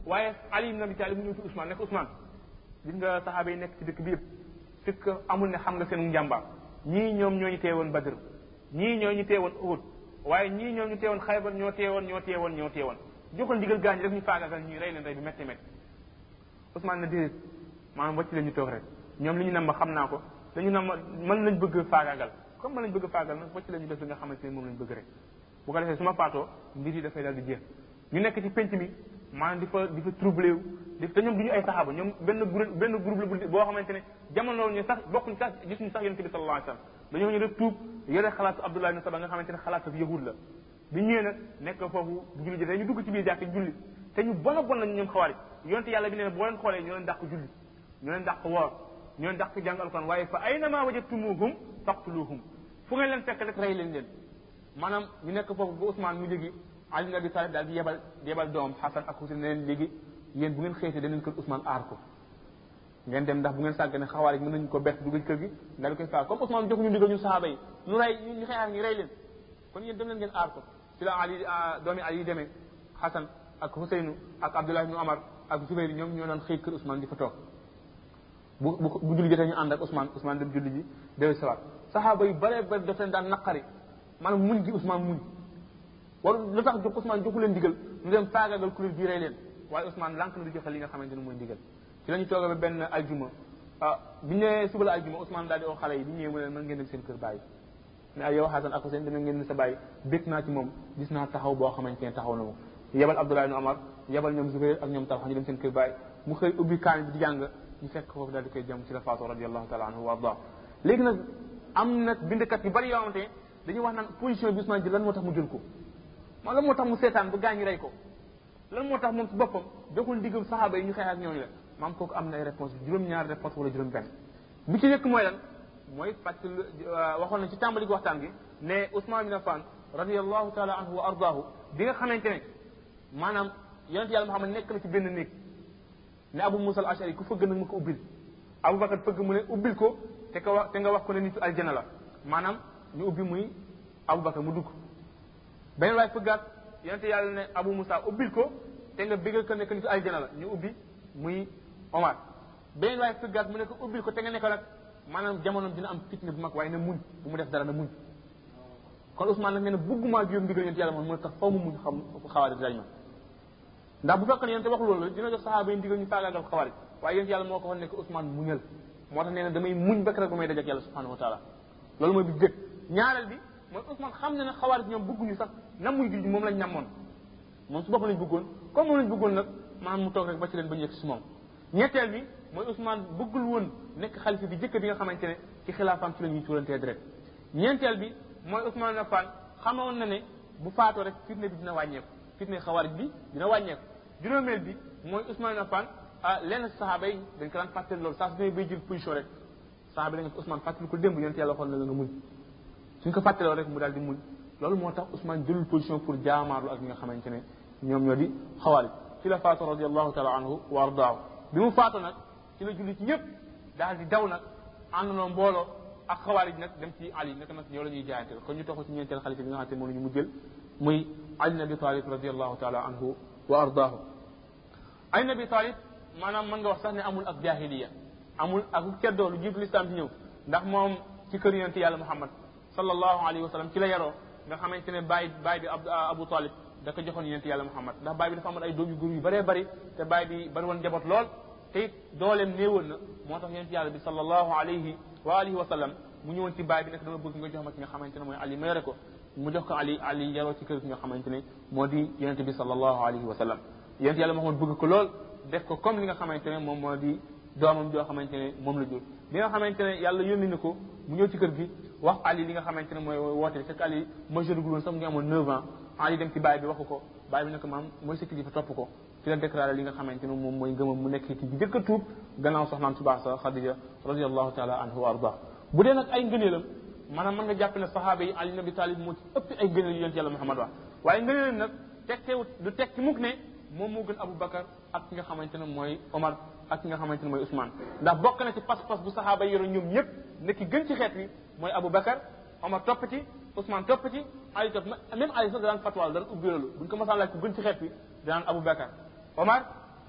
waaye Ali ibn Abi Talib mu ñëw ci Ousmane nekk Ousmane gis nga saxaaba yi nekk ci dëkk bi yëpp fekk amul ne xam nga seen njàmbaar ñii ñoom ñoo ñu teewoon Badr ñii ñoo ñu teewoon Uhud waaye ñii ñoom ñu teewoon Xaybar ñoo teewoon ñoo teewoon ñoo teewoon joxoon ndigal gaañ rek ñu faagagal ñii rey leen rey bi métti métti Ousmane na déedéet maanaam wàcc leen ñu toog rek ñoom li ñu nam ma xam naa ko dañu nam ma mën lañ bëgg faagagal comme mën lañ bëgg faagagal nag wàcc leen ñu def li nga xamante ne moom lañ bëgg rek bu ko defee su ma faatoo mbir yi dafay daal di jeex ñu nekk ci penc mi maanaam di fa di fa troublé wu di te ñoom du ñu ay saxaaba ñoom benn groupe benn groupe la bu boo xamante ne jamono ñu sax bokkuñ sax gisuñu sax yonente bi sallallahu alayhi wasallam dañoo ñu rek tuub yore xalaatu Abdullah ibn Saba nga xamante ne xalaatu yahud la bi ñëwee nag nekk foofu bu julli jotee ñu dugg ci biir jàkk julli te ñu bon a bon lañ ñoom xawaari yonente yàlla bi nee boo leen xoolee ñoo leen dàq julli ñoo leen dàq woor ñoo leen dàq jàng alquran waaye fa aynama wajadtumuhum faqtuluhum fu ngeen leen fekk rek rey leen leen maanaam ñu nekk foofu ba Ousmane mu léegi Ali ibn Abi Talib daal di yebal yebal doom Hassan ak Hussein ne leen léegi yéen bu ngeen xëytee dañ leen kër Ousmane aar ko ngeen dem ndax bu ngeen sàggane xawaar yi mën nañu ko bett dugg ci kër gi daal di koy faar comme Ousmane joxuñu ndigal ñu sahaaba yi ñu rey ñu xeexaat ñu rey leen kon yéen dem leen ngeen aar ko ci la Ali doomi Ali yi demee Hassan ak Husseinu ak Abdullah ibn Omar ak Zubayr ñoom ñoo doon xëy kër Ousmane di fa toog bu bu bu julli jotee ñu ànd ak Ousmane Ousmane dem julli ji déwé sawaat sahaaba yu bare bare daf leen daan naqari maanaam muñ gi Ousmane muñ war lu tax jox Ousmane joxu leen ndigal ñu dem faagagal kuréel bii rey leen waaye Ousmane lànk na di joxe li nga xamante ne mooy ndigal ci la ñu toogee ba benn aljuma ah bi ñu nee suba la aljuma Ousmane daal di oo xale yi bi ñëwee mu ne mën ngeen dem seen kër bàyyi ne ay yow Hassan ak Hussein dana ngeen ne sa bàyyi bég naa ci moom gis naa taxaw boo xamante ne taxaw na mo yebal Abdullah ibn Omar yebal ñoom Zubair ak ñoom Talha ñu dem seen kër bàyyi mu xëy ubbi kaan bi di jàng ñu fekk foofu daal di koy jëm ci la faatu radiallahu taala anhu wa arda léegi nag am nag bindkat yu bari yoo xamante ne dañuy wax naan position bi Ousmane jël lan moo tax mu jël ko maa lan moo tax mu seetaan ba gaañu rey ko lan moo tax moom ci boppam joxul ndigal saxaaba yi ñu xeex ak ñooñu la maam kooku am na ay réponse juróom-ñaari réponse wala juróom-benn bi ci nekk mooy lan mooy fàttali waxoon na ci tàmbali gi waxtaan gi ne Ousmane bin Affan radiallahu taala anhu wa ardaahu bi nga xamante ne maanaam yonente yàlla Muhammad nekk na ci benn néeg ne Abu Musa al Ashari ku fëgg nag ma ko ubbil Aboubacar fëgg mu ne ubbil ko te ka wax te nga wax ko ne nitu aljana la maanaam ñu ubbi muy Aboubacar mu dugg beneen waay fëggaat yonente yàlla ne Abu Musa ubbil ko te nga bégal ko nekk nitu aljana la ñu ubbi muy Omar beneen waay fëggaat mu ne ko ubbil ko te nga nekk nag maanaam jamono dina am fitna bu mag waaye na muñ bu mu def dara na muñ kon Ousmane nag nee na bëgguma jóom ndigal yonente yàlla moom mu ne tax faw mu muñ xam xawaari dañ ma ndax bu fekkoon yonente wax loolu dina jox saxaaba yi ndigal ñu faagaagal xawaari waaye yonente yàlla moo ko waxoon ne ko Ousmane muñal moo tax nee na damay muñ ba rek ba may dajak yàlla subhanahu wa taala loolu mooy bi jëkk ñaareel bi mooy Ousmane xam na ne xawaari ñoom bëgguñu sax namuy julli moom lañ namoon moom su boppam lañ bëggoon comme moom lañ bëggoon nag maanaam mu toog rek ba ci leen ba ñu yegg si moom ñetteel bi mooy Ousmane bëggul woon nekk xalifa bi jëkk bi nga xamante ne ci xilaafaam ci la ñuy tuurantee deret ñeenteel bi mooy Ousmane Affan xamoon na ne bu faatoo rek fitne bi dina wàññeeku fitne xawaarij bi dina wàññeeku juróomeel bi mooy Ousmane Affan ah lenn saxaaba yi dañ ko daan fàttali loolu saa su ne bay jël position rek saxaaba yi dañ ko Ousmane fàttali ko démb yonent yàlla waxoon na la nga muñ suñ ko fàttaloo rek mu daal di muñ loolu moo tax Ousmane jëlul position pour jaamaarlu ak ñi nga xamante ne ñoom ñoo di xawaarij ci la faatu radiallahu taala anhu wa ardaahu bi mu faatu nag ci la julli ci ñëpp daal di daw nag àndandoo mbooloo ak xawaarij nag dem ci Ali naka nag ñoo la ñuy jaayante kon ñu toxu ci ñeenteel xalifa bi nga xamante ne moom la ñu mujjël muy Ali ibn Abi Talib radiallahu taala anhu wa ardaahu Ali ibn Abi Talib maanaam mën nga wax sax ne amul ak jahiliya amul ak ceddoo lu jiitu lislaam di ñëw ndax moom ci kër yonente yàlla Muhammad sallallahu alayhi wa sallam ci la yaroo nga xamante ne baay baay bi Abu Talib da ko joxoon yonente yàlla Muhammad ndax baay bi dafa amoon ay doom yu góor yu bëree bëri te baay bi bari woon njaboot lool te it dooleem néewoon na moo tax yonente yàlla bi sallallahu alayhi wa alihi wa sallam mu ñëwoon ci baay bi nekk dama bëgg nga jox ma ki nga xamante ne mooy Ali ma yore ko mu jox ko Ali Ali yaroo ci kër ki nga xamante ne moo di yonente bi sallallahu alayhi wa sallam yonente yàlla Muhammad bëgg ko lool def ko comme li nga xamante ne moom moo di doomam joo xamante ne moom la jur bi nga xamante ne yàlla yónni na ko mu ñëw ci kër gi wax Ali li nga xamante ne mooy woote fekk Ali majeur gul woon sax mu ngi amoon 9 ans Ali dem ci baay bi waxu ko baay bi ne ko maam mooy sa kilifa topp ko ci la déclaré li nga xamante ne moom mooy ngëmam mu nekk ci bi njëkk a tuub gannaaw soxnaam su baax sa Xadija radiallahu taala anhu wa arda bu dee nag ay ngëneelam maanaam mën nga jàpp ne saxaaba yi Ali ibn Abi Talib moo ci ëpp ay ngëneel yu yonent yàlla Muhammad wax waaye ngëneelam nag tekkewut du tekki mukk ne moom moo gën Abu Bakar ak ki nga xamante ne mooy Omar ak ki nga xamante ne mooy Ousmane ndax bokk na ci pas-pas bu saxaaba yi yoroon ñoom ñëpp ne ki gën ci xeet wi mooy Abu Bakar Omar topp ci Ousmane topp ci Ali topp même Ali sax daan fatwaal daan ubbi loolu buñ ko masaan laaj ku gën ci xeet wi danaan Abu Bakar Omar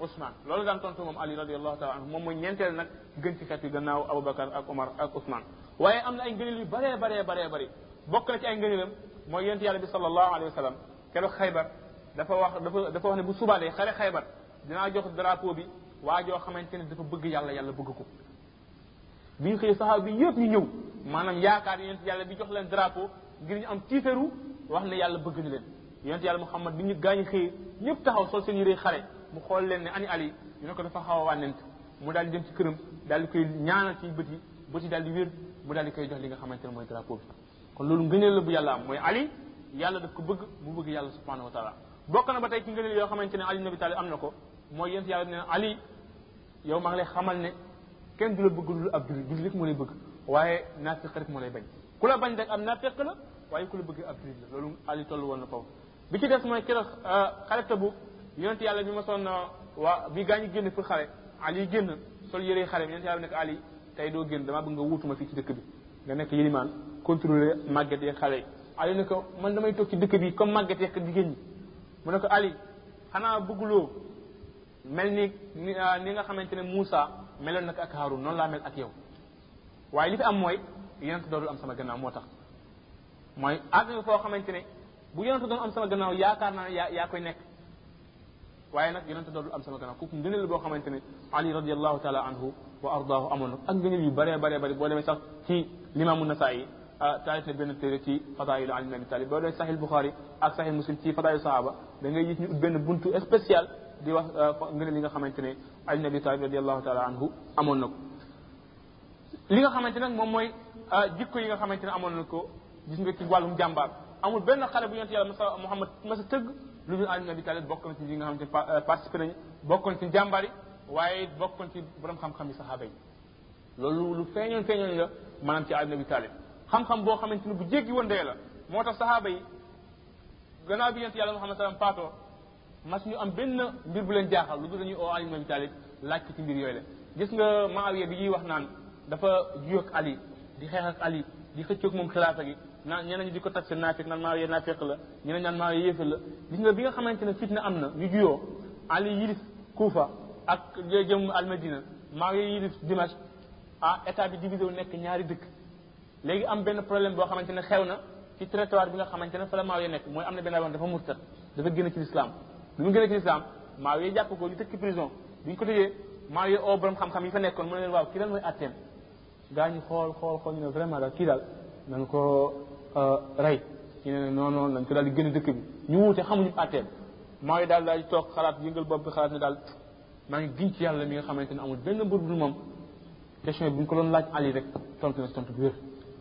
Ousmane loolu daan tontu moom Ali radiallahu taala anhu moom mooy ñeenteel nag gën ci xeet yi gannaaw Aboubacar ak Omar ak Ousmane waaye am na ay ngëneel yu baree baree baree bëri bokk na ci ay ngëneelam mooy yent yàlla bi sallallahu alayhi wa sallam keroog xaybar dafa wax dafa dafa wax ne bu subaalee xare xaybar dinaa jox drapeau bi waa joo xamante ne dafa bëgg yàlla yàlla bëgg ko bi ñu xëyee saxaaba bi yëpp ñu ñëw maanaam yaakaar yent yàlla bi jox leen drapeau ngir ñu am tiitaru wax ne yàlla bëgg na leen yent yàlla Muhammad bi ñu gaañu xëyee ñëpp taxaw sol seen yére xare mu xool leen ne ani ali ñu ne ko dafa xaw a wànnent mu daal di dem ci këram daal di koy ñaanal ci bët yi bët yi daal di wér mu daal di koy jox li nga xamante ne mooy drapeau bi kon loolu ngëneel la bu yàlla am mooy ali yàlla daf ko bëgg mu bëgg yàlla subhanahu wa taala bokk na ba tey ci ngëneel yoo xamante ne ali nabi talib am na ko mooy yent yàlla ne ali yow maa ngi lay xamal ne kenn du la bëgg lu ab jullit jullit rek moo lay bëgg waaye naafiq rek moo lay bañ ku la bañ rek am naafiq la waaye ku la bëgg ab jullit la loolu ali toll woon na foofu bi ci des mooy keroog xale tabu yonent yàlla bi ma sonn waa bi gaa ñi génn pour xare ali génn sol yére xare bi yonent yàlla nekk ali tey doo génn damaa bëgg nga wuutuma fii ci dëkk bi nga nekk yilimaan contrôler màgget yeeg xale yi ali ne ko man damay toog ci dëkk bi comme màgget yeeg jigéen ñi mu ne ko ali xanaa bëgguloo mel ni ni nga xamante ne Moussa meloon nag ak Haroun noonu laa mel ak yow waaye li fi am mooy yonent doodul am sama gannaaw moo tax mooy àgg nga foo xamante ne bu yonent doon am sama gannaaw yaakaar naa ne yaa yaa koy nekk waaye nag yonent doodul am sama gannaaw kooku ngëneel boo xamante ne ali radiallahu taala anhu wa ardaahu amoon na ak ngëneel yu bëree bëree bëri boo demee sax ci limaamu nasaayi taalif na benn téere ci fadailu ali ibn abi talib boo demee sahih bukhari ak sahih muslim ci fadailu sahaba da ngay gis ñu ut benn buntu spécial di wax ngëneel yi nga xamante ne ali ibn abi talib radiallahu taala anhu amoon na ko li nga xamante nag moom mooy jikko yi nga xamante ne amoon na ko gis nga ci wàllum jàmbaar amul benn xale bu yonent yàlla masa Muhammad masa tëgg lu dul Ali ibn Abi Talib bokk na ci li nga xamante ne participé nañu bokk na ci jàmbaar yi waaye bokk na ci borom xam-xam yi saxaaba yi loolu lu feeñoon feeñoon la maanaam ci Ali ibn Abi Talib xam-xam boo xamante ne bu jéggi woon dee la moo tax saxaaba yi gannaaw bi yonent yàlla Muhammad sallam faatoo mas ñu am benn mbir bu leen jaaxal lu dul dañuy oo Ali ibn Abi Talib laaj ko ci mbir yooyu la gis nga Maawiya bi ñuy wax naan dafa juyoo ak Ali di xeex ak Ali di xëccoog moom xilaafa gi naan ñeneen ñi di ko tag seen naafiq naan Maawiya naafiq la ñeneen ñaan Maawiya yéefal la gis nga bi nga xamante ne fitna am na ñu juyoo Ali yilif Kuufa ak jëm Almadina Maawiya yilif Dimash ah état bi divisé wu nekk ñaari dëkk léegi am benn problème boo xamante ne xew na ci territoire bi nga xamante ne fa la Maawiya nekk mooy am na benn wax dafa murtat dafa génn ci l'islam bi mu génn ci l'islam Maawiya jàpp ko ñu tëj ci prison bi ñu ko tëjee Maawiya oo borom xam-xam yi fa nekkoon mu ne leen waaw kii lan mooy atteem gaa ñu xool xool xool ñu ne vraiment daal kii daal nañ ko rey ñu ne non non nañ ko daal di génn dëkk bi ñu wuute xamuñu atteem Maawiya daal daal di toog xalaat yëngal bopp bi xalaat ne daal maa ngi giñ ci yàlla mi nga xamante ne amul benn mbir bu moom question bi bu ñu ko doon laaj Ali rek tontu na si tontu bu wér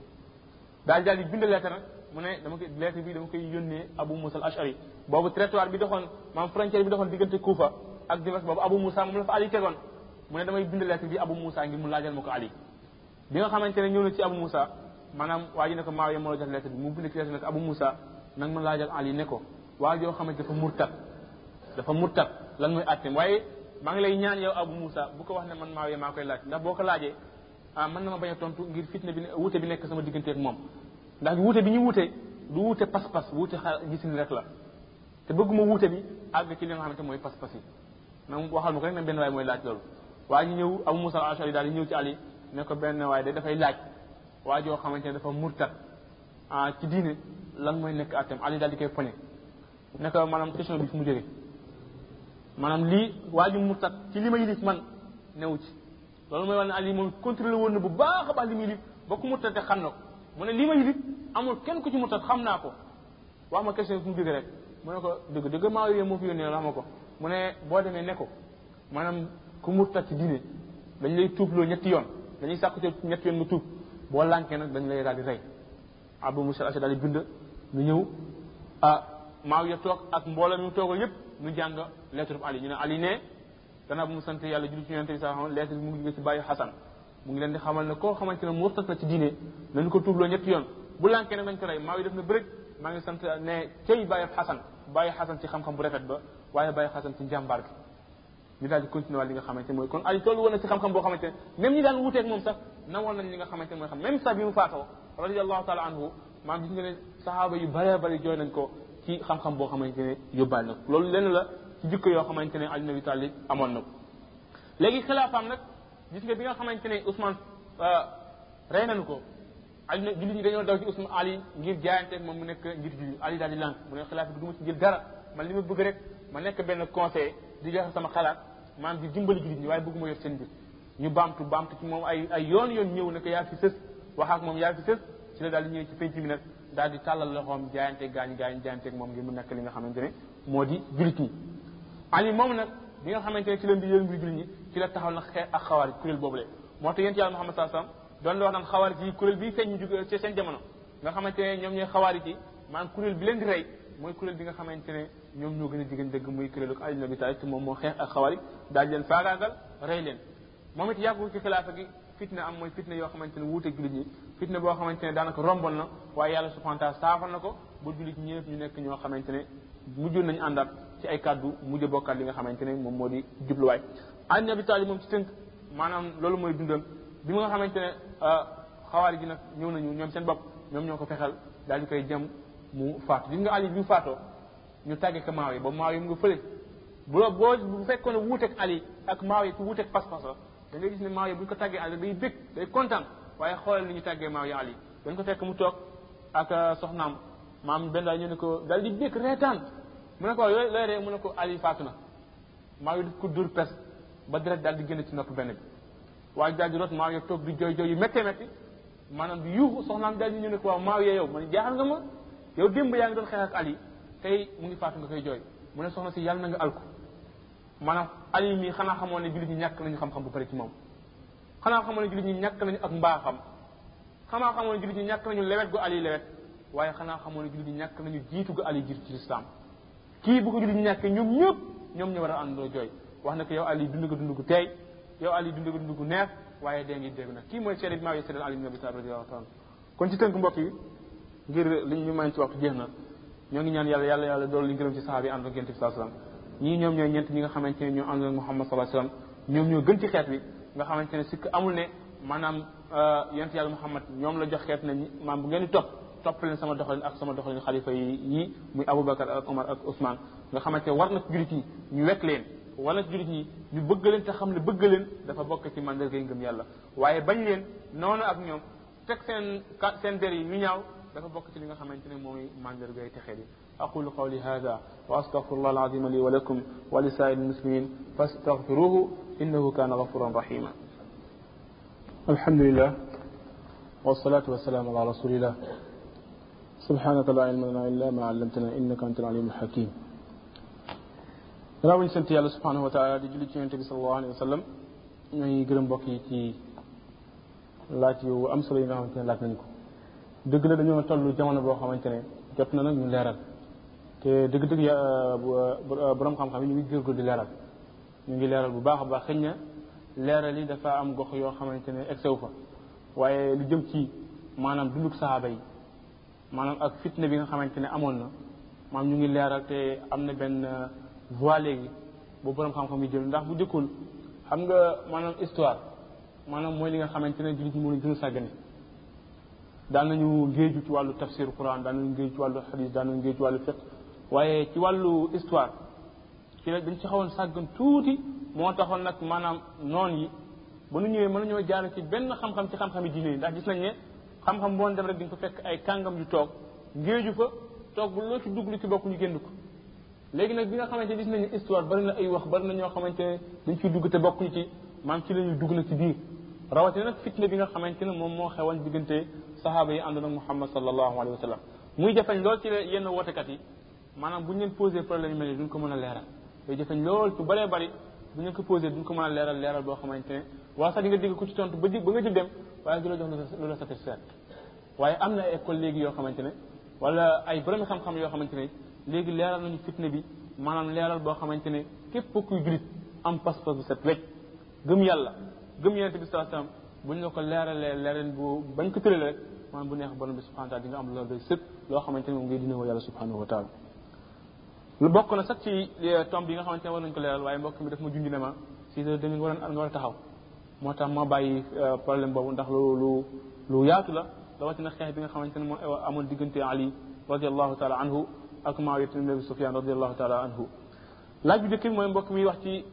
daal daal di bind lettre nag mu ne dama koy lettre bi dama koy yónnee Abu Musa al Ashari boobu territoire bi doxoon maam frontière bi doxoon diggante Kufa ak Dimash boobu Abu Musa moom la fa Ali tegoon mu ne damay bind lettre bi Abu Musa ngir mu laajal ma ko Ali bi nga xamante ne ñëw na ci Abu Musa maanaam waa ji ne ko Maawiya moo la jox lettre bi mu bind ci lettre ne ko Abu Musa nag ma laajal Ali ne ko waa joo xamante dafa murtat dafa murtat lan mooy atteem waaye maa ngi lay ñaan yow Abu Musa bu ko wax ne man Maawiya maa koy laaj ndax boo ko laajee ah mën na ma bañ a tontu ngir fitna bi wuute bi nekk sama diggante ak moom ndax wuute bi ñu wuute du wuute pas-pas wuute xa gisin rek la te bëgguma wuute bi àgg ci li nga xamante mooy pas-pas yi nag waxal ma ko rek ne benn waay mooy laaj loolu waa ñu ñëw Abu Musa al-Ashari daal di ñëw ci Ali ne ko benn waaye de dafay laaj waa joo xamante ne dafa murtat ah ci diine lan mooy nekk attem Ali daal di koy poñe ne ko maanaam question bi fu mu jógee maanaam lii waa ji murtat ci li ma yilif man newu ci loolu mooy wax ne Ali moom contrôlé woon na bu baax a baax li mu yilif ba ku murtat te xam na ko mu ne lii ma yilif amul kenn ku ci murtat xam naa ko wax ma question bi fu mu jógee rek mu ne ko dëgg dëgg maa yooyu moo fi yónnee wax ma ko mu ne boo demee ne ko maanaam ku murtat ci diine dañ lay tuubloo ñetti yoon dañuy sàkku ci ñetti yoon nga tuub boo lànkee nag dañ lay daal di rey Abu Musa al-Ashari daal di bind ñu ñëw ah Maawiya toog ak mbooloo mi mu toogal yépp ñu jàng lettre bu Ali ñu ne Ali ne gannaaw bu mu sant yàlla julli ci yonente bi sa xam lettre bi mu ngi jóge ci bàyyi Xasan mu ngi leen di xamal ne koo xamante ne murtat na ci diine nañu ko tuubloo ñetti yoon bu lànkee nag dañ ko rey Maawiya def na bërëg maa ngi sant ne cey bàyyi Xasan bàyyi Xasan ci xam-xam bu rafet ba waaye bàyyi Xasan ci njàmbaar gi ñu daal di continuer waat li nga xamante mooy kon Ali tollu woon na ci xam-xam boo xamante ne même ñi daan wuuteeg moom sax nawoon nañ li nga xamante mooy xam même sax bi mu faatoo radiallahu taala anhu maam gis nga ne sahaaba yu bëree bëri jooy nañ ko ci xam-xam boo xamante ne yóbbaale na ko loolu lenn la ci jikko yoo xamante ne Ali ibn Abi Talib amoon na ko léegi xilaafaam nag gis nga bi nga xamante ne Ousmane rey nañu ko Ali na jullit ñi dañoo daw ci Ousmane Ali ngir jaayanteeg moom mu nekk ngir jullit Ali daal di lànk mu ne xilaafa bi du ma ci jël dara man li ma bëgg rek ma nekk benn conseil di joxe sama xalaat maanaam di dimbali jullit ñi waaye bëgguma yor seen mbir ñu baamtu baamtu ci moom ay ay yoon yoon ñëw ne ko yaa fi sës wax ak moom yaa fi sës ci la daal di ñëw ci penc mi nag daal di tàllal loxoom jaayanteeg gaañ gaañ jaayanteeg moom ngir mu nekk li nga xamante ne moo di jullit ñi Ali moom nag bi nga xamante ne ci leen di yël mbir jullit ñi ci la taxaw nag xeex ak xawaari kuréel boobu le moo tax yéen ci yàlla Muhammad sallallahu alayhi wasallam doon la wax naan xawaari yi kuréel bii feeñ ñu jóge ci seen jamono nga xamante ne ñoom ñooy xawaari yi maanaam kuréel bi leen di rey mooy kuréel bi nga xamante ne ñoom ñoo gën a jigéen dëgg muy kuréelu Ali ibn Abi Talib te moom moo xeex ak xawaari daal leen faagaagal rey leen moom it yàggul ci xilaafa gi fitna am mooy fitna yoo xamante ne wuuteeg jullit ñi fitna boo xamante ne daanaka rombon na waaye yàlla subhanahu wa taala saafal na ko ba jullit ñi ñëpp ñu nekk ñoo xamante ne mujjoon nañu àndaat ci ay kàddu mujj bokkaat li nga xamante ne moom moo di jubluwaay Ali ibn Abi Talib moom ci tënk maanaam loolu mooy dundam bi nga xamante ne xawaari ji nag ñëw nañu ñoom seen bopp ñoom ñoo ko fexel daal di koy jëm mu faatu gis nga Ali bi mu faatoo ñu tàggee ko maaw yi ba maaw yi mu nga fële bu boo bu fekkoon ne wuuteeg Ali ak maaw yi ku wuuteeg pas-pas la da ngay gis ne maaw yi bu ñu ko tàggee Ali day bég day kontaan waaye xoolal ni ñu tàggee maaw yi Ali dañ ko fekk mu toog ak soxnaam maam benn daal ñu ne ko daal di bég reetaan mu ne ko looy looy ree mu ne ko Ali faatu na maaw yi daf ko dur pes ba deret daal di génn ci nopp benn bi waaye daal di rot maaw yi toog di jooy jooy yu méttee métti maanaam di yuuxu soxnaam daal di ñu ne ko waaw maaw yee yow man jaaxal nga ma yow démb yaa ngi doon xeex ak Ali tey mu ngi faatu nga koy jooy mu ne soxna si yàlla na nga alku maanaam Ali mii xanaa xamoon ne jullit ñi ñàkk nañu xam-xam bu bari ci moom xanaa xamoon ne jullit ñi ñàkk nañu ak mbaaxam xanaa xamoon ne jullit ñi ñàkk nañu lewet gu Ali lewet waaye xanaa xamoon ne jullit ñi ñàkk nañu jiitu gu Ali jiitu ci lislaam kii bu ko jullit ñi ñàkkee ñoom ñëpp ñoom ñu war a àndoo jooy wax na ko yow Ali dund nga dund gu teey yow Ali dund nga dund gu neex waaye dee ngi dégg nag kii mooy seede bi maa ngi seedal Ali ibn Abi Talib radiyallahu taala kon ci tënk mbokk yi ngir li ñu may ci waxtu jeex na ñoo ngi ñaan yàlla yàlla yàlla dool li gërëm ci saxaaba yi ànd ak yonent bi sallallahu alayhi wasallam ñii ñoom ñooy ñeent ñi nga xamante ne ñoo ànd ak Muhammad sallallahu alayhi wasallam ñoom ñoo gën ci xeet bi nga xamante ne sikk amul ne maanaam yonent yàlla Muhammad ñoom la jox xeet ne maam bu ngeen di topp topp leen sama doxalin ak sama doxalin xalifa yi yii muy Aboubacar ak Omar ak Ousmane nga xamante ne war na ci jullit ñi ñu wekk leen wala ci jullit ñi ñu bëgg leen te xam ne bëgg leen dafa bokk ci mandargay ngëm yàlla waaye bañ leen noonu ak ñoom teg seen seen der yi ñu ñaaw dafa bokk ci li nga xamante ne mooy mandargay texee di أقول قولي هذا وأستغفر الله العظيم لي ولكم ولسائر المسلمين فاستغفروه إنه كان غفورا رحيما الحمد لله والصلاة والسلام على رسول الله سبحانك لا علم لنا إلا ما علمتنا إنك أنت العليم الحكيم راوي سنت يالله سبحانه وتعالى دي جلي ci صلى الله عليه وسلم ñuy gërëm mbokk yi ci laaj yu am solo yi nga xamante ne laaj nañ ko dëgg la dañoo toll jamono boo xamante ne jot na nag ñu leeral te dëgg-dëgg borom xam-xam yi ñu ngi gërgër di leeral ñu ngi leeral bu baax a baax xëy na leeral yi dafa am gox yoo xamante ne egsew fa waaye lu jëm ci maanaam dunduk sahaaba yi maanaam ak fitna bi nga xamante ne amoon na maanaam ñu ngi leeral te am na benn voie léegi bu borom xam-xam yi jël ndax bu jëkkul xam nga maanaam histoire maanaam mooy li nga xamante ne jullit ñi moo leen gën a sàggane daan nañu ngéeju ci wàllu tafsir quran daan nañu ngéeju ci wàllu xadis daan nañu ngéeju ci wàllu fiqh waaye ci wàllu histoire ci la dañ ci xawoon sàggan tuuti moo taxoon nag maanaam noon yi ba nu ñëwee mën nañoo jaar ci benn xam-xam ci xam-xam yi diine yi ndax gis nañ ne xam-xam boon dem rek di nga ko fekk ay kàngam yu toog ngéeju fa toog bu loo ci dugg lu ci bokk ñu génn ko léegi nag bi nga xamante gis nañu histoire bari na ay wax bari na ñoo xamante ne dañ ciy dugg te bokkuñu ci maam ci la ñuy dugg nag ci biir rawatina nag fitna bi nga xamante ne moom moo xewoon diggante sahaaba yi àndoon ak Muhammad sallallahu alayhi wa sallam muy jafeñ lool ci yenn wootekat yi maanaam bu ñu leen posé problème yu mel ni duñ ko mën a leeral day jafeñ lool ci bëree bëri bu ñu leen ko posé duñ ko mën a leeral leeral boo xamante ne waa sax di nga dégg ku ci tontu ba ba nga jël dem waaye du la jox lu la satisfaire waaye am na ay école léegi yoo xamante ne wala ay borom xam-xam yoo xamante ne léegi leeral nañu fitna bi maanaam leeral boo xamante ne képp kuy julit am pas-pas bu set wecc gëm yàlla gëm yonente bi sallallahu alayhi wasallam bu ñu la ko leeralee leeral bu bañ ko tëralee rek maanaam bu neex borom bi subhanahu wa taala di nga am loolu day sëpp loo xamante ne moom ngay dina woo yàlla subhanahu wa taala lu bokk na sax ci tomb yi nga xamante ne war nañu ko leeral waaye mbokk mi daf ma junj ne ma six heures demi nga war a nga war a taxaw moo tax ma bàyyi problème boobu ndax lu lu lu yaatu la rawatina xeex bi nga xamante ne moo amoon diggante Ali radiallahu taala anhu ak Muawiya ibn Abi Sufyan radiallahu taala anhu laaj bu njëkk bi mooy mbokk mi wax ci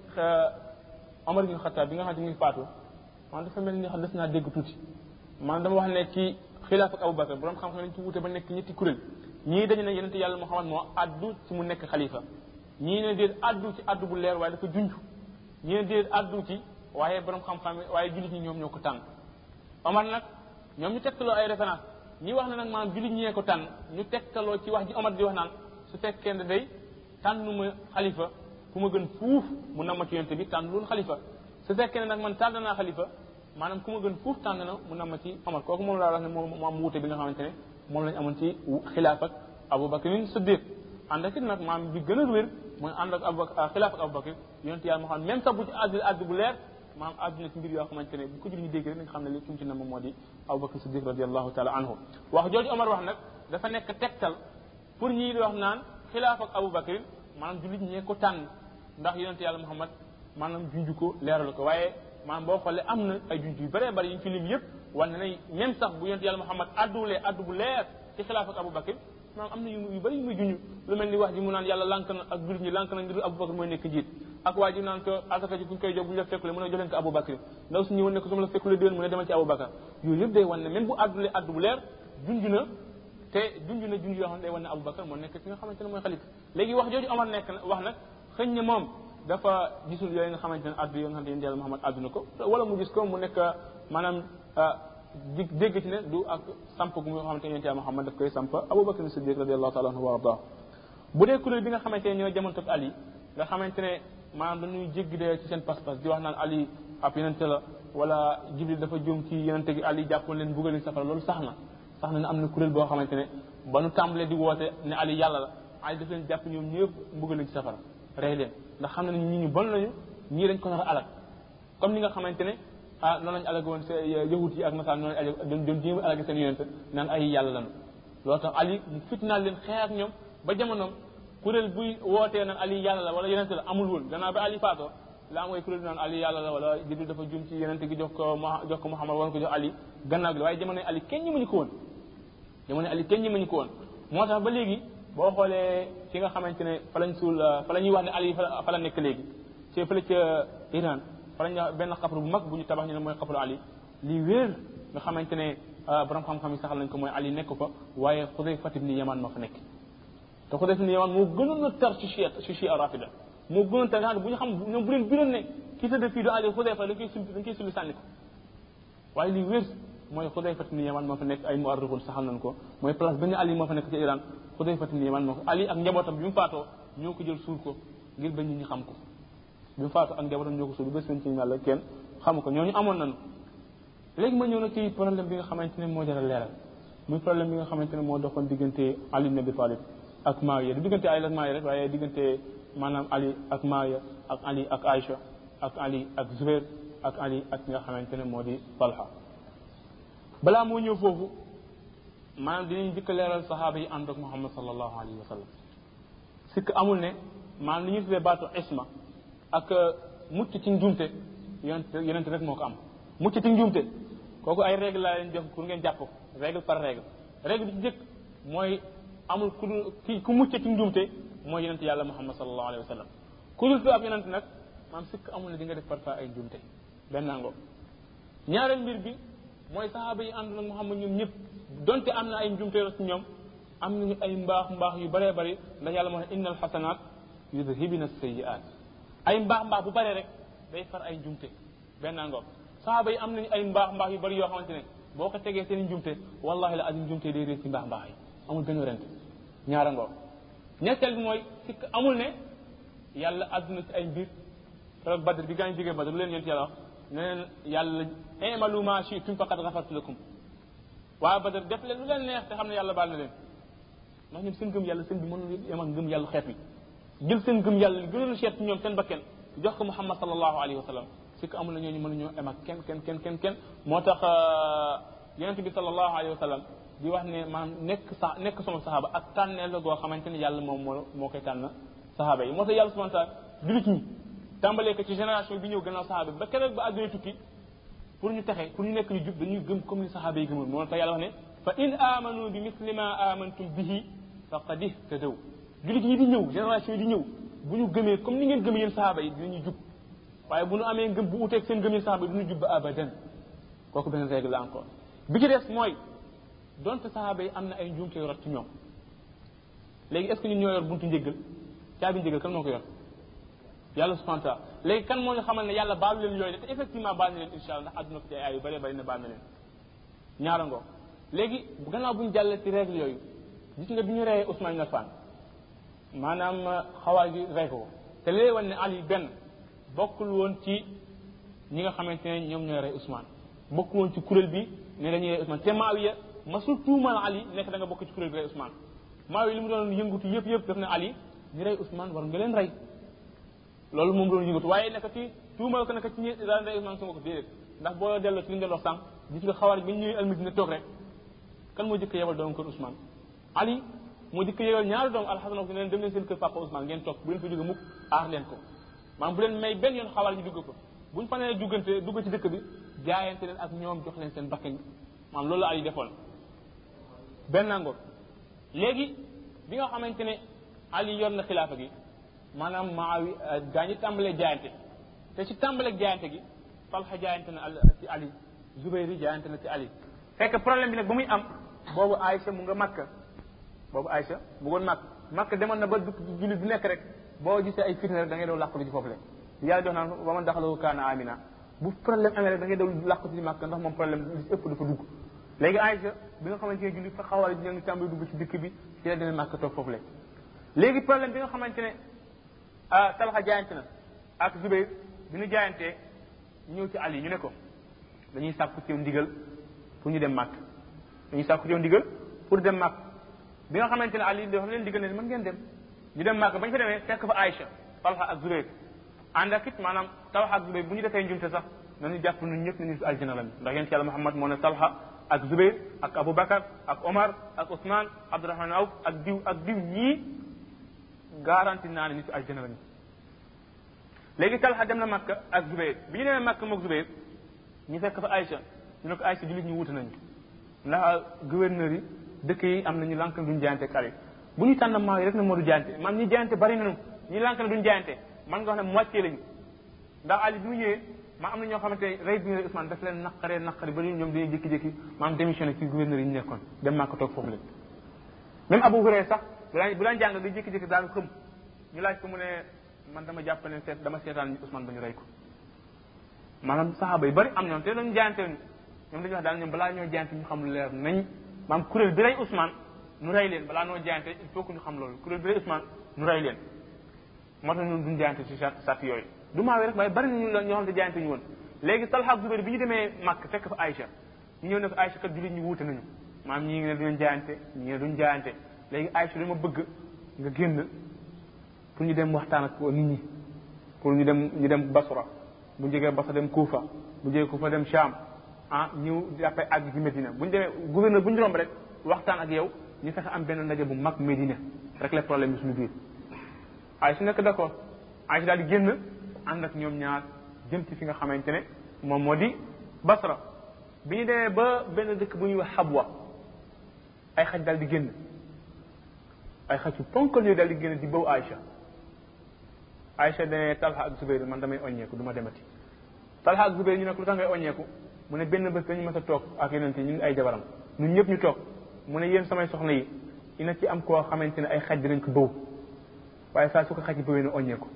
Omar ibn Khattab bi nga xam ne mi ngi faatu man dafa mel ni xam des naa dégg tuuti man dama wax ne ci xilaaf ak Abubakar borom xam-xam nañ ci wute ba nekk ñetti kuréel ñii dañu ne yonente yàlla Muhammad moo addu ci mu nekk xalifa ñii ne déet addu ci addu bu leer waaye dafa junj ñii ne déet addu ci waaye borom xam-xam waaye jullit ñi ñoom ñoo ko tànn Omar nag ñoom ñu tegtaloo ay référence ñi wax ne nag maanaam jullit ñee ko tànn ñu tegtaloo ci wax ji Omar di wax naan su fekkee ne day tànnuma xalifa ku ma gën fuuf mu nama ci yonte bi tànn loolu xalifa su fekkee ne nag man tànn naa xalifa maanaam ku ma gën fuuf tànn na mu nama ci Omar kooku moom laa wax ne moom am wuute bi nga xamante ne moom lañ amoon ci xilaaf ak Abubakar Siddiq ànd ak it nag maam bi gën a wér mooy ànd ak Abubakar xilaaf ak Abubakar yonte yàlla moo xam même sax bu ci àdd àdd bu leer maam àdduna ci mbir yoo xamante ne bu ko julli ñu dégg rek nañ xam ne li ki mu ci nam moo di Abubakar Siddiq radiallahu taala anhu wax jooju Omar wax nag dafa nekk tegtal pour ñii di wax naan xilaaf ak Abubakar maanaam jullit ñee ko tànn ndax yonente yàlla Muhammad maanaam junj ko leeral ko waaye maanaam boo xoolee am na ay junj yu bëree bëri yi ñu fi lim yëpp wane na même sax bu yonente yàlla Muhammad addulee addu bu leer ci xilaaf ak Abubakar maanaam am na yu yu bëri yu muy junj lu mel ni wax ji mu naan yàlla lank na ak jullit ñi lank na ngir Abubakar mooy nekk njiit ak waa ji naan ko asaka ji bu ñu koy jox bu ñu la fekkule mu ne jox leen ko Abubakar ndaw su ñëwoon ne ko su ma la fekkule déwén mu ne demal ci Abubakar yooyu yëpp day wane ne même bu addulee addu bu leer junj na te junj na junj yoo xam ne day wane ne Abubakar moo nekk ki nga xamante ne mooy xalifa léegi wax jooju Omar nekk na wax nag xëñ ne moom dafa gisul yooyu nga xamante ne addu yoo nga xamante ne yàlla Muhammad addu na ko wala mu gis ko mu nekk maanaam di dégg ci ne du ak samp gu nga xamante ne yonent yàlla Muhammad daf koy samp Abubakar Siddiq radiallahu taala anhu wa arda bu dee kuréel bi nga xamante ne ñoo jamono ak Ali nga xamante ne maanaam dañuy jéggi de ci seen pas-pas di wax naan Ali ab yonente la wala Jibril dafa juum ci yonente gi Ali jàppoon leen buggal leen safara loolu sax na sax na ne am na kuréel boo xamante ne ba nu tàmbalee di woote ne Ali yàlla la Ali daf leen jàpp ñoom ñëpp mbugal leen ci safara rey leen ndax xam ne ñi ñu bon lañu ñii dañ ko nar a alag comme ni nga xamante ne ah noonu lañu alag woon se yahut yi ak nasaan noonu lañu doon doon jéem a alagi seen yonente naan ay yàlla lañu loolu tax Ali mu fitnaal leen xeex ak ñoom ba jamonoom kuréel buy wootee naan Ali yàlla la wala yonente la amul woon gannaaw ba Ali faatoo la am ay kuréel naan Ali yàlla la wala Jibril dafa jum ci yonente gi jox ko jox ko Muhammad war ko jox Ali gannaaw gi waaye jamono Ali kenn ñi mënu ko woon jamono Ali kenn ñi mënu ko woon moo tax ba léegi boo xoolee fi nga xamante ne fa lañ suul fa la ñuy wax ne Ali fa la nekk léegi ci fële ca Iran fa lañ wax benn xabru bu mag bu ñu tabax ñu ne mooy xabru Ali lii wéer nga xamante ne borom xam-xam yi saxal nañ ko mooy Ali nekk fa waaye Xudayfa ibn Yaman ma fa nekk te Xudayfa ibn Yaman moo gënoon a tar ci chia ci chia rafida moo gënoon tar nga xam ne bu ñu xam ñoom bu leen biroon ne ki tëdd fii du Ali Xudayfa dañ koy sulli dañ koy sulli sànni ko waaye lii wér mooy Xudayfa ibn Yaman moo fa nekk ay muarrixun saxal nañ ko mooy place benn Ali moo fa nekk ci Iran Xudayfa ibn Yaman moo ko Ali ak njabootam bi mu faatoo ñoo ko jël suul ko ngir ba nit ñi xam ko bi mu faatoo ak njabootam ñoo ko suul ba seen ci yàlla kenn xamu ko ñooñu amoon nañu léegi ma ñëw na ci problème bi nga xamante ne moo jar a leeral muy problème bi nga xamante ne moo doxoon diggante Ali ibn Abi Talib ak Maawiya du diggante Ali ak Maawiya rek waaye diggante maanaam Ali ak Maawiya ak Ali ak Aïcha ak Ali ak Zubair ak Ali ak nga xamante ne moo di Talha balaa moo ñëw foofu maanaam dinañ jëkk leeral saxaaba yi ànd ak Muhammad sallallahu alayhi wa sallam sikk amul ne maanaam li ñuy tuddee baatu isma ak mucc ci njuumte yonent yonent rek moo ko am mucc ci njuumte kooku ay règle laa leen jox pour ngeen jàpp ko règle par règle règle bi ci jëkk mooy amul ku dul ki ku mucc ci njuumte mooy yonent yàlla Muhammad sallallahu alayhi wa sallam ku dul fi ab yonent nag maanaam sikk amul ne di nga def parfois ay njuumte benn ngoo ñaareel mbir bi mooy saxaaba yi ànd nag Muhammad ñoom ñëpp donte am na ay njumte ci ñoom am nañu ay mbaax mbaax yu bëree bëri ndax yàlla moo ne innal xasanaat yudhibina sayiat ay mbaax mbaax bu bëree rek day far ay njumte benn ngoog saxaaba yi am nañu ay mbaax mbaax yu bëri yoo xamante ne boo ko tegee seen njumte wallahi la azim njumte day réer ci mbaax mbaax yi amul benn rent ñaara ngoog ñetteel bi mooy sikk amul ne yàlla àdduna ci ay mbir keroog badr bi gaa ñu jógee badr lu leen yonent yàlla wax ne leen yàlla imalu ma shi'tum faqad ghafartu lakum waaye badar def leen lu leen neex te xam ne yàlla baal na leen ndax ñoom seen gëm yàlla seen bi mënul yem ak gëm yàlla xeet wi jël seen gëm yàlla li gënoon seet ci ñoom seen bakken jox ko muhammad sallallahu alayhi wa sallam si ko amul na ñooñu mënuñoo em ak kenn kenn kenn kenn kenn moo tax yonente bi sallallahu alayhi wa sallam di wax ne maanaam nekk sa nekk sama saxaaba ak tànneel la goo xamante ne yàlla moom moo moo koy tànn saxaaba yi moo tax yàlla subhanahu wa taala julit ñi tàmbalee ko ci génération bi ñëw gannaaw saxaaba bi ba keroog ba àdduna tukki pour ñu texe pour ñu nekk ñu jub dañuy gëm comme ni saxaaba yi gëmoon moo tax yàlla wax ne fa in amanu bi misli ma amantum bihi faqad ihtadaw julit yi di ñëw génération yi di ñëw bu ñu gëmee comme ni ngeen gëmee yéen sahaaba yi dinañu jub waaye bu ñu amee ngëm bu uteeg seen gëm yéen sahaaba yi duñu jub ba abadan kooku benn règle la encore bi ci des mooy donte sahaaba yi am na ay njuumte rot ci ñoom léegi est ce que ñun ñoo yor buntu njëggal caabi njëggal kan moo ko yor yàlla subhanahu wa taala léegi kan moo ñu xamal ne yàlla baalu leen yooyu te effectivement baal na leen insha allah ndax àdduna ko ci ay yu bëree bëri ne baal na leen ñaara ngoo léegi gannaaw bu ñu jàllee ci règle yooyu gis nga bi ñu reyee Ousmane ibn Affan maanaam xawaar gi rey ko te léegi wan ne Ali benn bokkul woon ci ñi nga xamante ne ñoom ñooy rey Ousmane bokkul woon ci kuréel bi ne dañuy rey Ousmane te Maawiya masul tuumal Ali nekk da nga bokk ci kuréel bi rey Ousmane Maawiya li mu doon yëngutu yëpp yëpp daf ne Ali ñu rey Ousmane war nga leen rey loolu moom doon yëngatu waaye nekk ci tuumal ko nekk ci ñi daan rey Ousmane sama ko déedéet ndax boo delloo ci li ñu doon wax sànq gis nga xawaar bi ñu ñëwee almadina toog rek kan moo jëkk yebal doom kër Ousmane Ali moo jëkk yebal ñaari doom alxasan ak leen dem leen seen kër papa Ousmane ngeen toog bu leen fa jóge mukk aar leen ko maanaam bu leen may benn yoon xawaar ñu dugg ko buñ fa nee duggante dugg ci dëkk bi jaayante leen ak ñoom jox leen seen bakkan maanaam loolu la Ali defoon benn ngoor léegi bi nga xamante ne Ali yor na xilaafa gi maanaam maawi gaa ñi tàmbalee jaayante te ci tàmbalee jaayante gi Talha jaayante na ci Ali Zubayri jaayante na ci Ali fekk problème bi nag ba muy am boobu Aïcha mu nga Makka boobu Aïcha mu ngoon Makka Makka demoon na ba du jullit bu nekk rek boo gisee ay fitna rek da ngay daw làqatu ci foofu le yàlla jox naan ba man daxalahu kaana amina bu problème amee rek da ngay daw làqatu ci Makka ndax moom problème li si ëpp dafa dugg léegi Aïcha bi nga xamante ne jullit fa xawal ñoo ngi tàmbali dugg ci dëkk bi ci la demee Makka toog foofu le léegi problème bi nga xamante ne ah Talha jaayante na ak Zubayr bi ñu jaayantee ñëw ci Ali ñu ne ko dañuy sàkku ci ndigal pour ñu dem màkk dañuy sàkku ci ndigal pour dem màkk bi nga xamante ne Ali dafa leen digal ne mën ngeen dem ñu dem màkk bañ fa demee fekk fa Aïcha Talha ak Zubayr ànd ak it maanaam Talha ak Zubayr bu ñu defee njumte sax nañu jàpp ñun ñëpp nañu aljana la ndax yéen ci yàlla Muhammad moo ne Talha ak Zubayr ak Aboubacar ak Omar ak Ousmane Abdourahman Awf ak diw ak diw ñii garanti naa ne nitu aljana la léegi Talha dem na Makka ak Zubayr bi ñu demee Makka moog Zubayr ñu fekk fa Aïcha ñu ne ko Aïcha jullit ñu wuute nañu ndax gouverneur yi dëkk yi am nañu lànk duñ jaayante ak Ali bu ñu tànn maa yi rek na moo du jaayante man ñi jaayante bari nañu ñi lànk ne duñ jaayante man nga wax ne moitié lañu ndax Ali bi mu ñëwee maa am na ñoo xamante ne rey bi ñu Ousmane daf leen naqaree naqari ba ñoom dañuy jékki-jékki maam démissionné ci gouverneur yi ñu nekkoon dem Makka toog foofu leen même Abu Hurayra sax bu daan bu daan jàng day jékki-jékki daal xëm ñu laaj ko mu ne man dama jàpp ne seet dama seetaan Ousmane ba ñu rey ko maanaam saxaaba yi bari am ñoom te dañu jaayante ñoom dañuy wax daal ñoom balaa ñoo jaayante ñu xam lu leer nañ maam kuréel bi rey Ousmane nu rey leen balaa noo jaayante il faut que ñu xam loolu kuréel bi rey Ousmane nu rey leen moo tax ñun duñ jaayante ci sart yooyu du maawee rek waaye bari nañu ñoo xam ne jaayante ñu woon léegi Talha ak Zubayr bi ñu demee Màkk fekk fa Aïcha ñu ñëw ne ko Aïcha kat jullit ñu wuute nañu maam ñii ngi ne duñ jaayante ñii ne duñ jaayante léegi Aïcha dama bëgg nga génn pour ñu dem waxtaan ak nit ñi pour ñu dem ñu dem Basra bu jógee Basra dem Kuufa bu jógee Kuufa dem Sham ah ñëw jàppee àgg ci Medina bu ñu demee gouverneur bu ñu romb rek waxtaan ak yow ñu fexe am benn ndaje bu mag Medina rek les problème bi suñu biir ay su nekk d'accord ay si daal di génn ànd ak ñoom ñaar jëm ci fi nga xamante ne moom moo di Basra bi ñu demee ba benn dëkk bu ñuy wax Habwa ay xaj daal di génn ay xaj yu ponkal yooyu daal di génn di bëw Aïcha Aïcha dane Talha ak Zubayr man damay oññeeku du ma demati Talha ak Zubayr ñu ne ko lu tax ngay oññeeku mu ne benn bés dañu mës a toog ak yonent yi ñun ay jabaram ñun ñëpp ñu toog mu ne yéen samay soxna yi dina ci am koo xamante ne ay xaj dinañ ko bëw waaye saa su ko xaj yi bëwee ne oññeeku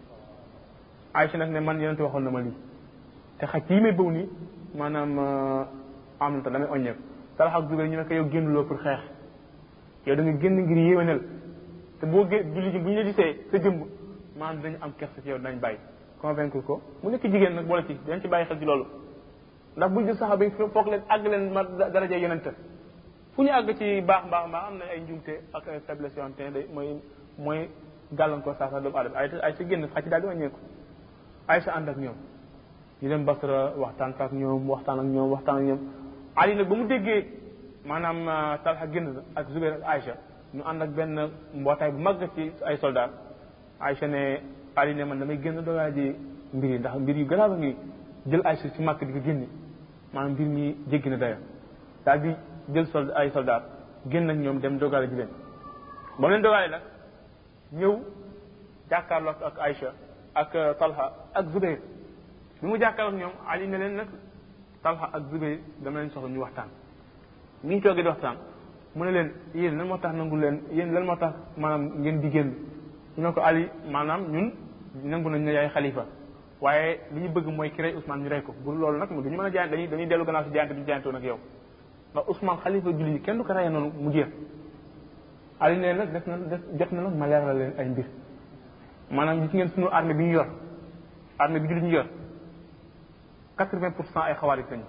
Aïcha nag ne man yonent waxoon na ma lii te xaj yi may bëw nii maanaam am na ta damay oññeeku Talha ak Zubayr ñu ne ko yow génnuloo pour xeex yow da nga génn ngir yéwénal te boo gé julli ji bu ñu la gisee sa jëmb maanaam dañu am kersa ci yow dinañ bàyyi convaincre ko mu nekk jigéen nag boole ci dañ ci bàyyi xel ci loolu ndax buñ jël saxaaba yi foog leen àgg leen ma daraja yonente fu ñu àgg ci baax mbaax mbaax am na ay njumte ak ay faiblesse yoo xamante ne day mooy mooy gàllankoor saa sax doomu aadama ay ay sa génn xaj daal di wàññeeku ay sa ànd ak ñoom ñu dem Basra waxtaan ak ñoom waxtaan ak ñoom waxtaan ak ñoom Ali nag ba mu déggee maanaam Talha génn na ak Zubair ak Aïcha ñu ànd ak benn mbootaay bu mag ci ay soldat Aïcha ne Ali ne man damay génn doogaa ji mbir yi ndax mbir yu garaaw a ngi jël Aïcha ci màkk di ko génne maanaam mbir mi jéggi na daya daal di jël sold ay soldat génn ak ñoom dem dogaale ji leen ba mu leen dogaale nag ñëw jàkkaarloo ak Aïcha ak Talha ak Zubayr bi mu jàkkaarloo ak ñoom Ali ne leen nag Talha ak Zubayr dama leen soxla ñu waxtaan bi ñu toogee di waxtaan mu ne leen yéen lan moo tax nangu leen yéen lan moo tax maanaam ngeen di génn ñu ne ko Ali maanaam ñun nangu nañ ne yaay xalifa waaye li ñu bëgg mooy ki rey Ousmane ñu rey ko bu loolu nag duñu mën a jaay dañuy dañuy dellu gannaaw si jaayante bi jaayante woon ak yow ndax Ousmane xalifa julli yi kenn du ko reyee noonu mu jeex Ali ne nag def na def jot na nag ma leeral leen ay mbir maanaam gis ngeen sunu armée bi ñu yor armée bi julli ñu yor quatre-vingt pour cent ay xawaarij lañu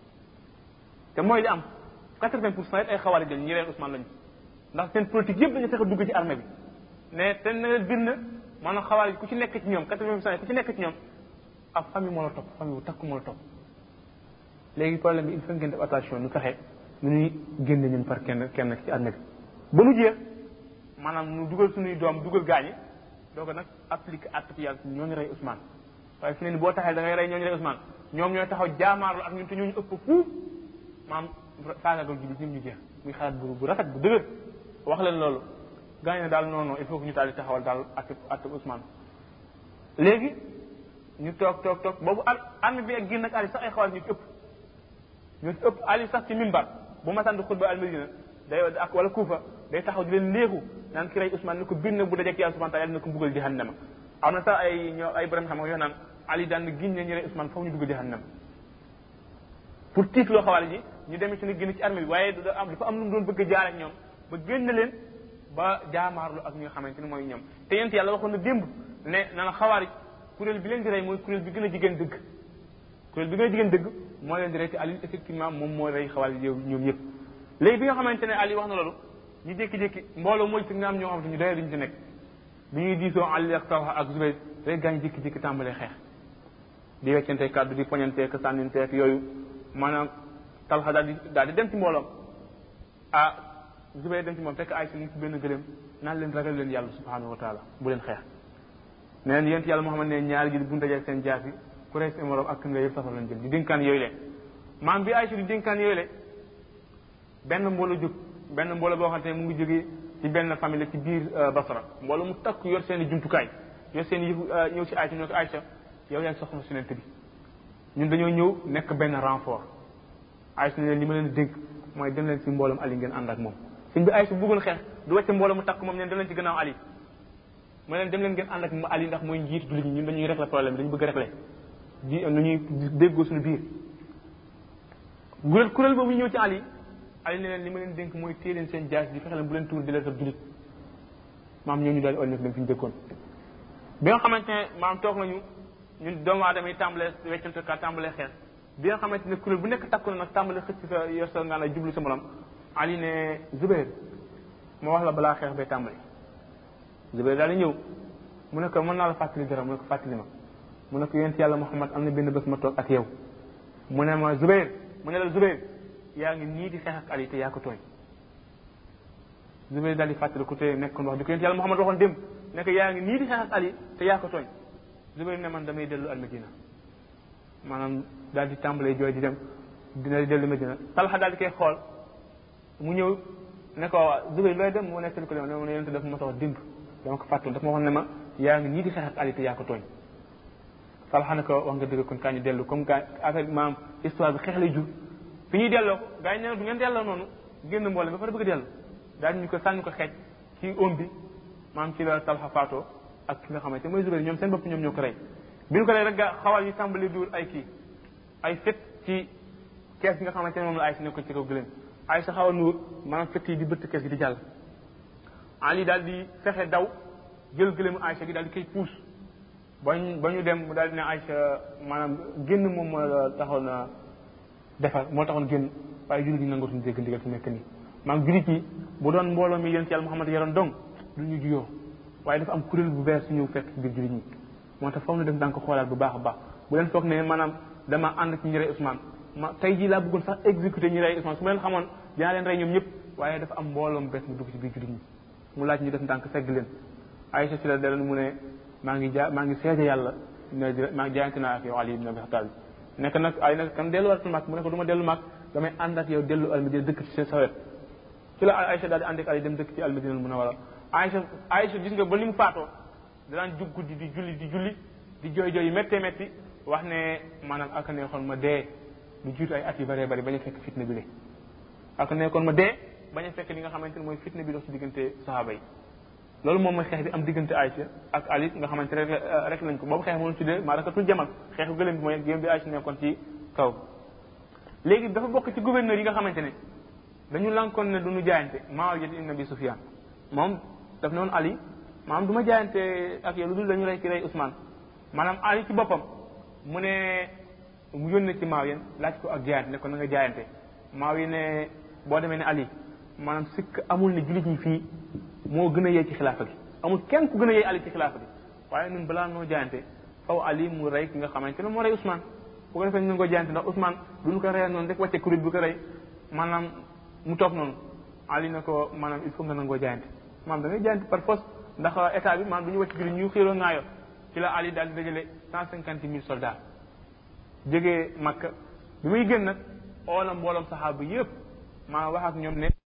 te mooy li am quatre-vingt pour cent it ay xawaarij lañu ñi reen Ousmane lañu ndax seen politique yëpp dañu fexe dugg ci armée bi ne te na leen bind maanaam xawaarij ku ci nekk ci ñoom quatre-vingt pour cent ku ci nekk ci ñoom ab famille moo la topp famille bu takku moo la topp léegi problème bi il faut ngeen def attention nu fexe nu ñuy génne ñun par kenn kenn ci armée bi ba mu jeex maanaam nu dugal suñuy doom dugal gaañi doo ko nag appliqué acte yàlla ñooñu rey Ousmane waaye fi ne ni boo taxee da ngay rey ñooñu rey Ousmane ñoom ñooy taxaw jaamaarlu ak ñun te ñooñu ëpp fuuf maam faagagal julli ñoom ñu jeex muy xalaat bu bu rafet bu dëgër wax leen loolu gaañ ne daal non non il faut que ñu daal di taxawal daal acte acte Ousmane léegi ñu toog toog toog boobu al armée bi ak génn ak Ali sax ay xawal ñu ci ëpp ñu ci ëpp Ali sax ci minbar bu ma sant xutba al Madina day ak wala Kuufa day taxaw di leen léegu naan ki rey Ousmane ni ko bind na bu dajek yàlla subhanahu taala na ko mbugal jahannama am na sax ay ñoo ay borom xam nga yoo naan Ali daan na giñ ne ñu rey Ousmane foofu ñu dugg jahannama pour tiit loo xawal ji ñu demee ci ne génn ci armée bi waaye da am dafa am lu mu doon bëgg a jaar ak ñoom ba génn leen ba jaamaarlu ak ñi nga xamante ni mooy ñoom te yent yàlla waxoon na démb ne na na xawaarij kuréel bi leen di rey mooy kuréel bi gën a jigéen dëgg kuréel bi gën a jigéen dëgg moo leen di rey te Ali effectivement moom moo rey xawaarij yow ñoom yëpp léegi bi nga xamante ne Ali wax na loolu ñu jékki-jékki mbooloo mooy ci nga am ñoo xamante ñu doyee duñu ci nekk bi ñuy diisoo Ali ak Talha ak Zubayr rek gaañ jékki-jékki tàmbalee xeex di weccante kàddu di poñanteek sànninteek yooyu maanaam Talha daal di daal di dem ci mbooloom ah Zubayr dem ci moom fekk ay si mu ci benn gëléem naan leen ragal leen yàlla subhanahu wa taala bu leen xeex ne leen yent yàlla moo xam ne ñaari ji bu dajee seen jaas yi ku rey seen morom ak nga yëpp safar lañ jëm di dénkaan yooyu le maam bi Aysa di dénkaan yooyu le benn mbooloo jóg benn mbooloo boo xamante ne mu ngi jógee ci benn famille ci biir Basra mbooloo mu takk yor seen i jumtukaay yor seen yëfu ñëw ci Aysa ñoo ko Aysa yow yaay soxna si bi ñun dañoo ñëw nekk benn renfort Aysa ne leen li ma leen dénk mooy dem leen ci mbooloom Ali ngeen ànd ak moom suñ bi Aysa bëggoon xeex du wàcce mbooloo mu takk moom neen dem leen ci gannaaw Ali mu leen dem leen ngeen ànd ak Ali ndax mooy njiit jullit ñi ñun dañuy régler problème dañu bëgg régler di nu ñuy déggoo suñu biir kuréel kuréel boobu ñëw ci Ali Ali ne leen li ma leen dénk mooy téye leen seen jaas di fexe leen bu leen tuur di leen sab jullit maam ñoo ñu daal di ol dem fi ñu dëkkoon bi nga xamante ne maam toog nañu ñun doomu aadama yi tàmbalee weccante ka tàmbalee xeex bi nga xamante ne kuréel bu nekk takku na nag tàmbalee xëcc sa yor sa ngaan ay jublu sa morom Ali ne Zubair moo wax la balaa xeex bay tàmbali Zubair daal di ñëw mu ne ko mën naa la fàttali dara mu ne ko fàttali ma mu ne ko yonent yàlla Muhammad am na benn bés ma toog ak yow mu ne ma Zubair mu ne la Zubair yaa ngi nii di xeex ak Ali te yaa ko tooñ Zubair daal di fàttali ku te nekkoon wax di ko yonent yàlla Muhammad waxoon démb ne ko yaa ngi nii di xeex ak Ali te yaa ko tooñ Zubair ne man damay dellu almadina maanaam daal di tàmbalee jooy di dem dina dellu Medina Talha daal di koy xool mu ñëw ne ko Zubair looy dem mu nettali ko ne mu ne yonent daf ma wax démb dama ko fàttoon daf ma waxoon ne ma yaa ngi nii di xeex ak Ali te yaa ko tooñ Talha ne ko wax nga dëgg kon kaa ñu dellu comme kaa affaire maam histoire bi xeex lay jur fi ñuy delloo ko gars yi ne du ngeen delloo noonu génn mboole ba pare bëgg a dellu daal ñu ko sànni ko xeej ci om bi maam ci la Talha faatoo ak ki nga xamante mooy Zubair ñoom seen bopp ñoom ñoo ko rey bi ñu ko rey rek ga xawal yi tàmbali duur ay kii ay fet ci kees gi nga xamante ne moom la ay si nekkoon ci kaw gëléem ay sa xaw a nuur maanaam fett yi di bëtt kees gi di jàll Ali daal di fexe daw jël gëléemu Aïcha gi daal di koy puus ba ñu ba ñu dem mu daal di ne Aïcha maanaam génn moom moo taxoon na defar moo taxoon génn waaye jullit ñi nangootuñu dégg ndigal fi nekk nii maanaam jullit yi bu doon mbooloo mi yonent yàlla Muhammad yaroon dong du ñu juyoo waaye dafa am kuréel bu bees su ñëw fekk ci biir jullit ñi moo tax foog na def daan ko xoolaat bu baax a baax bu leen foog ne maanaam dama ànd ci ñi rey Ousmane ma tey jii laa bëggoon sax exécuté ñi rey Ousmane su ma leen xamoon dinaa leen rey ñoom ñëpp waaye dafa am mbooloom bees mu dugg ci biir jullit ñi mu laaj ñu def ndànk segg leen Aïcha si la dellu mu ne maa ngi ja maa ngi seede yàlla ne maa ngi jaayante naa ak yow Ali ibn Abi Talib nekk nag ay nag kan delluwaat mag mu ne ko du ma dellu mag damay ànd ak yow dellu almadina dëkk ci sa wet ci la Aïcha daal di ànd ak Ali dem dëkk ci almadina mun a wala Aïcha Aïcha gis nga ba li mu faatoo danaan jug guddi di julli di julli di jooy jooy yu méttee métti wax ne maanaam ak neexoon ma dee lu jiitu ay at yu bëree bëri bañ a fekk fitna bi le ak neexoon ma dee bañ a fekk li nga xamante ne mooy fitna bi dox ci diggante sahaaba yi loolu moom mooy xeex bi am diggante Aïcha ak Ali nga xamante rek rek lañ ko boobu xeex moom tuddee maa rakatul jamal xeexu gëléem bi mooy gém bi Aïcha nekkoon ci kaw léegi dafa bokk ci gouverneur yi nga xamante ne dañu lankoon ne duñu jaayante Muawiya ibn Abi Sufyan moom daf ne woon Ali maanaam du ma jaayante ak yow lu dul dañu rey ki rey Ousmane maanaam Ali ci boppam mu ne mu yónnee ci Muawiya laaj ko ak jaayante ne ko na nga jaayante Muawiya ne boo demee ne Ali maanaam sikk amul ne jullit ñi fii moo gën a yee ci xilaafa gi amul kenn ku gën a yee Ali ci xilaafa gi waaye ñun balaa noo jaayante faw Ali mu rey ki nga xamante ne moo rey Ousmane bu ko defee ñu ko jaayante ndax Ousmane duñu ko reyal noonu rek wàcce kuréel bu ko rey maanaam mu toog noonu Ali na ko maanaam il faut nga nangoo jaayante maanaam da ngay jaayante par force ndax état bi maanaam du ñu wàcc jullit ñu xiiroo ŋaayoo ci la Ali daal di dajale cent cinquante mille soldats jógee Makka bi muy génn nag oolam mbooloom saxaaba yëpp maanaam wax ak ñoom ne